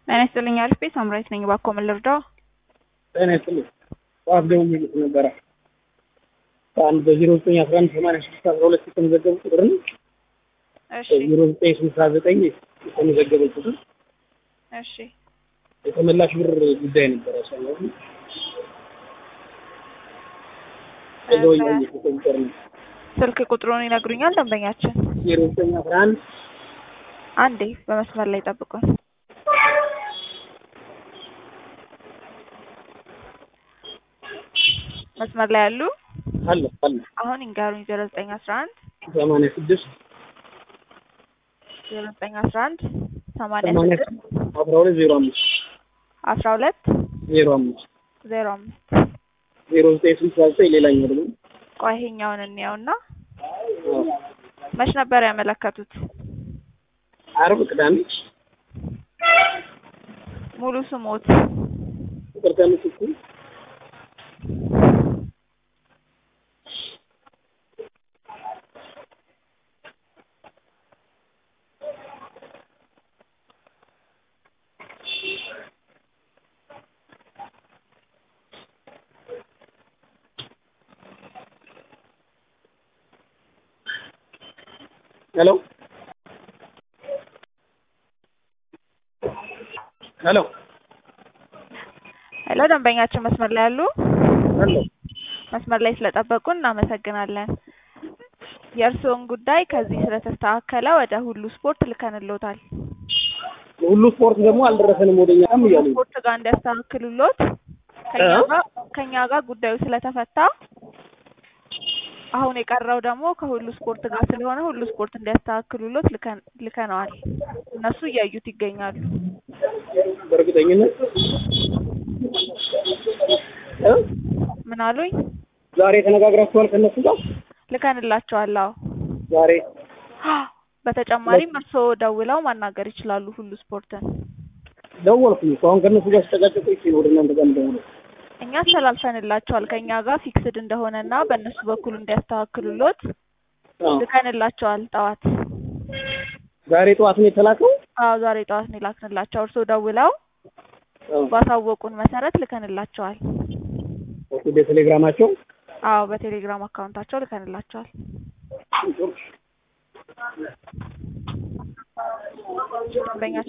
ጤና ይስጥልኝ አሪፍ ቤት ሳምራዊት ነኝ። እባክዎ ምን ልርዳው? ጤና ይስጥልኝ። ጠዋት ደውዬልሽ ነበረ ከአንድ በዜሮ ዘጠኝ አስራ አንድ ሰማንያ ስድስት አስራ ሁለት የተመዘገበ ቁጥር ነው። እሺ በዜሮ ዘጠኝ ስልሳ ዘጠኝ የተመዘገበ ቁጥር እሺ የተመላሽ ብር ጉዳይ ነበረ ሰው ደውዬልሽ ቁጥር ነው ስልክ ቁጥሩን ይነግሩኛል ደንበኛችን? ዜሮ ዘጠኝ አስራ አንድ አንዴ በመስመር ላይ ጠብቁን። መስመር ላይ ያሉ አለ አለ አሁን ይንገሩኝ። ዜሮ ዘጠኝ አስራ አንድ ሰማንያ ስድስት ዜሮ ዘጠኝ አስራ አንድ ሰማንያ ሰማንያ ስድስት አስራ ሁለት ዜሮ አምስት አስራ ሁለት ዜሮ አምስት ዜሮ አምስት ዜሮ ዘጠኝ ስልሳ ዘጠኝ ሌላኛው ደግሞ ቆይ ይሄኛውን እንየውና መች ነበር ያመለከቱት? አርብ ቅዳሜ ሙሉ ስሞት ቁጥር ከምትኩ ሄሎ ሄሎ ሄሎ፣ ደንበኛችን መስመር ላይ ያሉ ሄሎ መስመር ላይ ስለጠበቁን እናመሰግናለን። የእርስዎን ጉዳይ ከዚህ ስለተስተካከለ ወደ ሁሉ ስፖርት ልከንልዎታል። ሁሉ ስፖርት ደግሞ አልደረሰንም ወደኛም እያሉ ነው። ስፖርት ጋር እንዲያስተካክሉሎት ከኛ እ? ጋር ከኛ ጋር ጉዳዩ ስለተፈታ አሁን የቀረው ደግሞ ከሁሉ ስፖርት ጋር ስለሆነ ሁሉ ስፖርት እንዲያስተካክሉሎት ልከን ልከነዋል። እነሱ እያዩት ይገኛሉ። በእርግጠኝነት እ? ምን አሉኝ? ዛሬ ተነጋግራችኋል ከእነሱ ጋር ልከንላቸዋል። አዎ ዛሬ በተጨማሪም እርስዎ ደውለው ማናገር ይችላሉ ሁሉ ስፖርትን። ደወልኩኝ እኮ አሁን ከእነሱ ጋር ስጠቃጨቁ ይቺ ወደ እናንተ ጋር የምደውለው እኛ አስተላልፈንላቸዋል ከኛ ጋር ፊክስድ እንደሆነና በእነሱ በኩል እንዲያስተካክሉሎት አዎ። ልከንላቸዋል ጠዋት። ዛሬ ጠዋት ነው የተላከው አዎ ዛሬ ጠዋት ነው የላክንላቸው። እርስዎ ደውለው አዎ። ባሳወቁን መሰረት ልከንላቸዋል። ወደ ቴሌግራማቸው አዎ በቴሌግራም አካውንታቸው ልከንላቸዋል። በእኛ